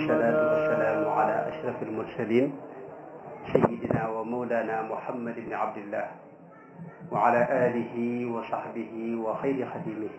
والصلاة والسلام على أشرف المرسلين سيدنا ومولانا محمد بن عبد الله وعلى آله وصحبه وخير خديمه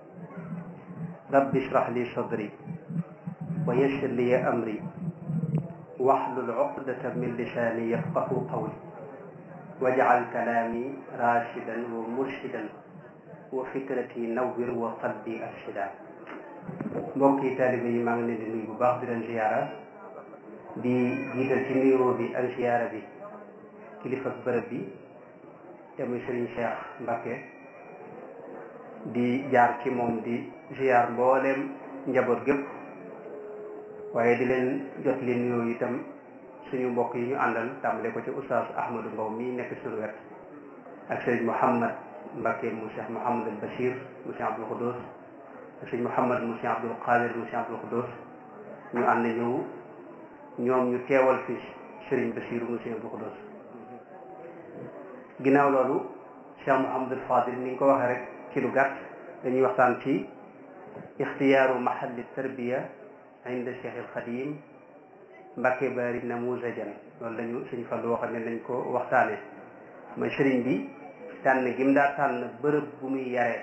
رب اشرح لي صدري ويسر لي أمري واحلل عقدة من لساني يفقه قولي واجعل كلامي راشدا ومرشدا وفكرتي نور وقلبي أرشدا mbokki taalibe yi maa ngi leen di nuyu bu baax di leen ziyaara di jiital ci nuyoo bi ak ziyaara bi kilifa bërëb bi te muy sëriñ Cheikh Mbacké di jaar ci moom di ziyaar mbooleem njaboot gépp waaye di leen jot li nuyoo itam suñu mbokk yi ñu àndal tàmbale ko ci oustaz Ahmadou Mbow mi nekk suñu wet ak sëriñ Mouhamad Mbacké mu Cheikh Mouhamadul Bachir mu Cheikh Abdoul Khoudous sëñ Mouhamad mu Cheikh Abdoul Qadir mu Cheikh Abdoul Khoudous ñu ànd ñëw ñoom ñu teewal fi Serigne Bassirou mu Cheikh Abdoul Khoudous ginnaaw loolu Cheikh Mouhamadul Fadil ni nga ko waxee rek ci lu gàtt dañuy waxtaan ci ixtiyaaru mahalli tarbiya inda Cheikh al Khadim Mbacké Bari namuzajan loolu lañu sëñ Fallu waxal ne nañ ko waxtaane mooy Serigne bi tànn gim daa tànn bërëb bu muy yaree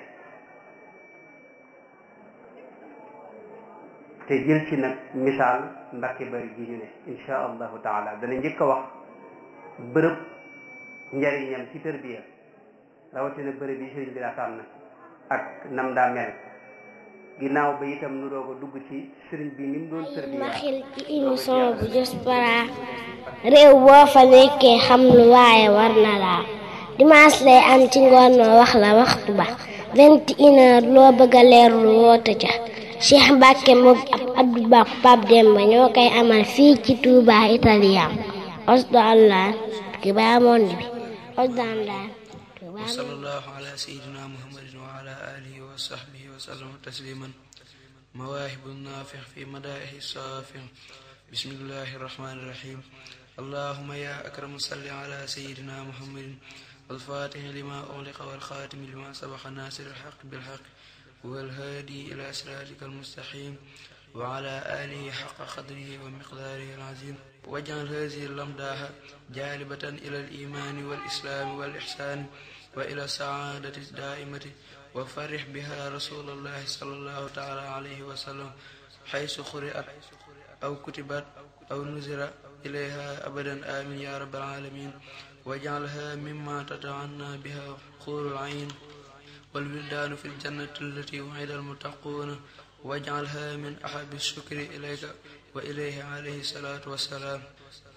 te jël ci nag misaal Mbacké Bari gi ñu ne insha allahu taala dana njëkk a wax bërëb njariñam ci tërbiya rawatina bërëb yi sëriñ bi daa tànn ak nam daa mel ginnaaw ba itam nu doog a dugg ci sëriñ bi ni mu doon tërbiya mbaxil ci émission bu Diaspora réew boo fa nekkee xam lu waaye war na laa dimanche lay am ci ngoon noo wax la waxtu ba vingt et une heure loo bëgg a leerlu woote ca Cheikh Mbacké moom ab Abdou Ba Pape Demba ñoo koy amal fii ci Touba Italien osdo allah ki baa monde bi osdo allah wa sallallahu ala sayyidina muhammadin wa ala alihi wa sahbihi wa sallama tasliman mawaahibu naafix fi madaa'ihi saafix bismillahi rahmani rahim allahumma ya akramu salli ala sayyidina muhammadin والفاتح لما أغلق والخاتم لما سبق ناصر الحق بالحق والهادي إلى صراطك المستقيم وعلى آله حق قدره ومقداره العظيم واجعل هذه اللمداح جالبة إلى الإيمان والإسلام والإحسان وإلى السعادة الدائمة وفرح بها رسول الله صلى الله تعالى عليه وسلم حيث قرأت أو كتبت أو نزل إليها أبدا آمين يا رب العالمين واجعلها مما تتعنى بها خور العين والولدان في الجنة التي وعد المتقون واجعلها من أحب الشكر إليك وإليه عليه الصلاة والسلام